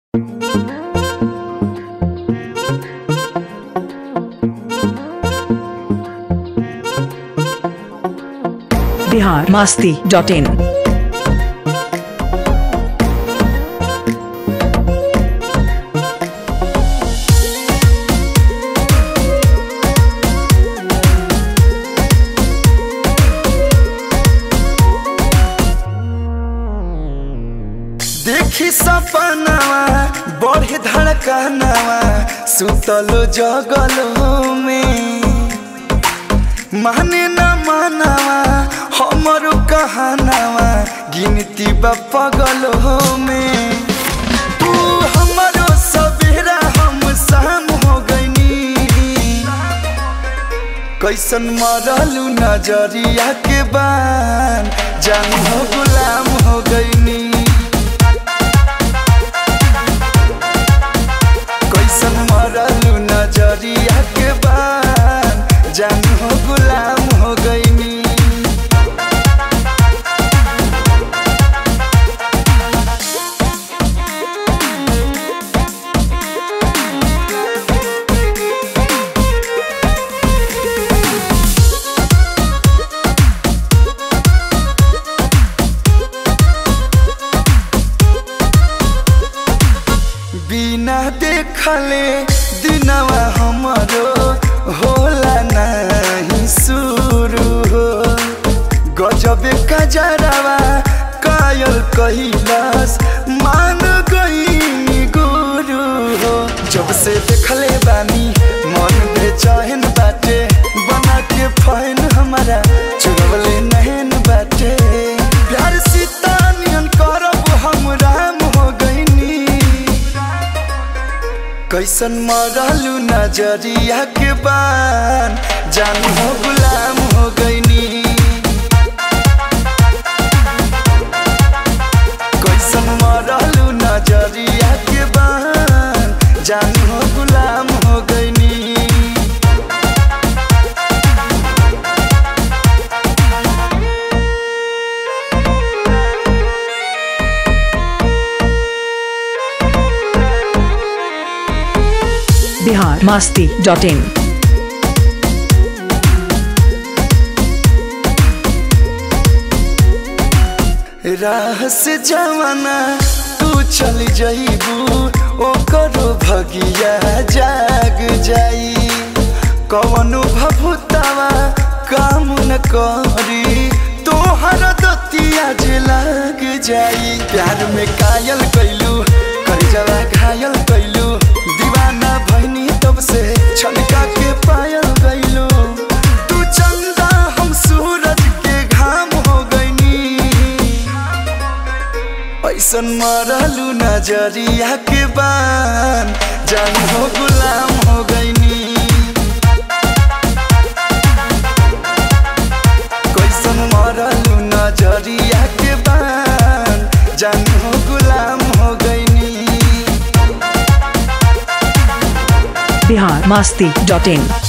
Bihar Masti dot in देखी सपनावा बढ़े धड़कनावा सुतलो जगलो में माने न मानावा हमरो कहनावा गिनती बा पगलो में तू हमरो सवेरा हम शाम हो गईनी कैसन मरलू नजरिया के बान जान हो गुलाम हो गईनी कैसन मरलू नजरिया के बान जान हो गुलाम हो गईनी बिना देखले दिनवा हमरो होला नहीं शुरू हो गजबे कजरवा कायल कैलाश मान गई गुरु हो जब से देखले बानी मन बेचैन बाटे बना के फैन हमारा चुरवले नहन बाटे प्यार सीता नियन करब हम राम हो गईनी कैसन मरलू नजरिया के बान जान हो गुलाम हो गईनी कैसन मरलू नजरिया के बान जान हो गुलाम हो गईनी बिहार मास्ती डॉट इन राह से जवाना तू चल जईबू ओकरो भगिया जाग जाई कवनो भभुतावा काम न करी तोहर दतिया जे लाग जाई प्यार में कायल कैलू करजवा घायल कैलू दीवाना भैनी तब से छलका के पायल गईलू तू चंदा हम सूरज के घाम हो गईनी ऐसन मरलू नजरिया के बान जान हो गुलाम हो गईनी कैसन मरलू नजरिया के बान जान हो गुलाम हो गईनी बिहार मास्ती डॉट इन